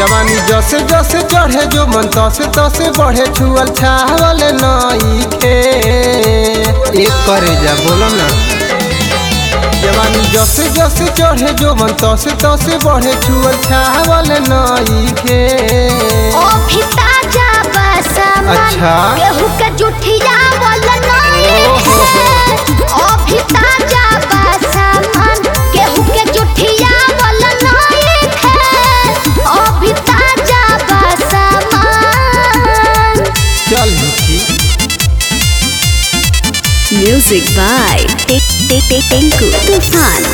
जवानी जसे जसे चढ़े जो मन तसे तसे बढ़े छुअल छावल नई खे एक करे जा बोलो ना जवानी जसे जसे चढ़े जो मन तसे तसे बढ़े छुअल छावल नई खे ओ फिता जा बसमन अच्छा। केहू के जुठिया वाला नहीं ओहो। है ओ फिता जा बसमन केहू के जुठिया वाला नहीं है ओ फिता जा बसमन चल हिची Music by Tik Tik Tik Tinku Tufan.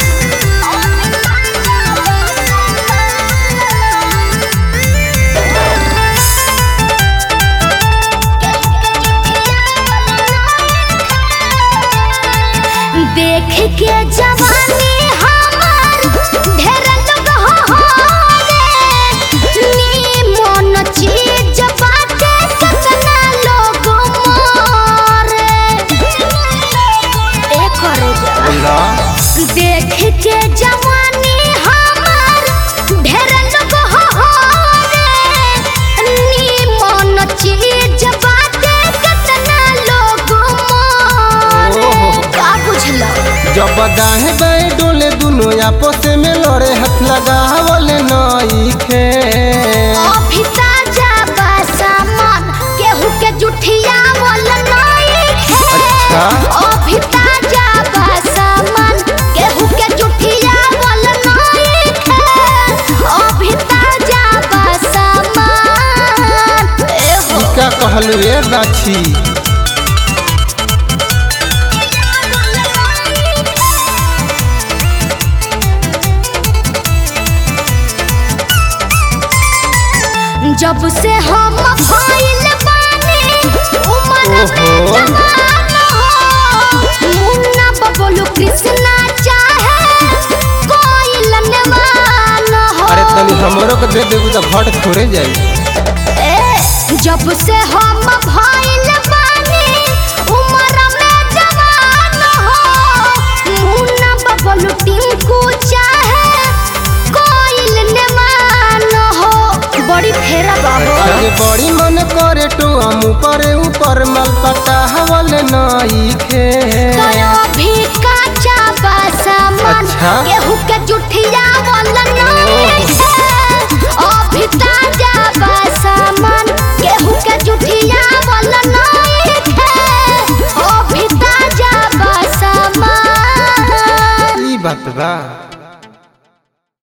देख के जवानी हमार ढेर लोग हो रे नीमन चीज बाटे कितना लोग मोरे ए करे जा बोला देख के जवानी हमार ढेर लोग हो रे नीमन चीज बाटे कितना लोग मोरे ओहो। का बुझलो जब दाहे बाएं डोले दुनो आपस में लड़े हाथ लगावल नई खे अभिता जा बसमन केहू के जुठिया वाला नहीं है अच्छा। अभिता जा बसमन केहू के जुठिया वाला नहीं है अभिता जा बसमन ए हो का कहलू ए गाछी जब से हम भइल बानी उमर में ओहो। जवान हो मुन्ना बबलू कृष्णा चाहे कोई लनवान हो अरे तनी हमरो के दे देबू तो घट थोड़े जाई ए, जब से हम भइल बानी उमर में जवान हो मुन्ना बबलू टिंकू चाहे कोई लनवान हो बड़ी फेरा बाबू आगे बड़ी मन करे तो हम ऊपर ऊपर मल पटावल नई खे कयो भी काचा बसमन अच्छा। केहू के जुठिया वाला नहीं है अभी ताजा बसमन केहू के जुठिया वाला नहीं है अभी ताजा बसमन ई बात बा